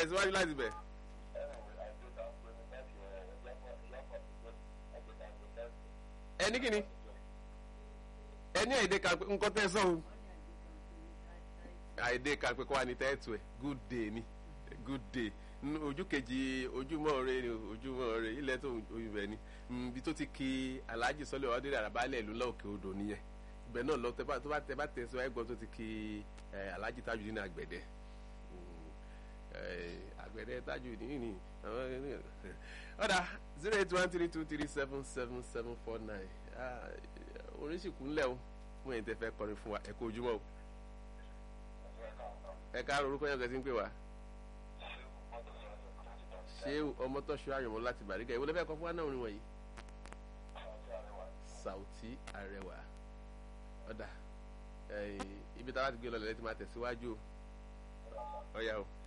tẹ̀síwájú láti bẹ̀. ẹni kìíní ẹni àìdè kan pé nǹkan tẹ́ sọ o àìdè kan pé kó wà ní tẹ́ẹ̀tù ẹ̀ good day ni good day ojú kejì ojúmọ́ rẹ ni ojúmọ́ rẹ ilẹ̀ tó oyinbẹ̀ ni ibi tó ti ki alhaji sọlẹ̀ ọdẹ àràbálẹ̀ ìlú lọ́ọ̀kẹ́ odò nìyẹn ibẹ̀ náà lọ tó bá tẹ bá tẹ̀síwá ẹ̀gbọ́n tó ti ki alhaji tajudeen àgbẹ̀dẹ àgbẹ̀dẹ tajudeen ni ọ̀dà zero eight one three two three seven seven seven four nine orin sì kúnlẹ̀ o fún ẹ̀yin tẹ́ fẹ́ kọrin fún wa ẹ kú ojúmọ́ o ẹ káàárọ̀ orúkọ yẹn kẹ́sí ń pè wá ṣé ọmọ tó ṣe àyànmọ́ láti bàrígà ìwọlé fẹ́ kọ́ fún wa náà orin wọ̀nyí Sauty Arẹwà ọ̀dà ibi táwa ti gbé lọ lẹ́yìn tí máa tẹ̀síwájú ọ̀yà o.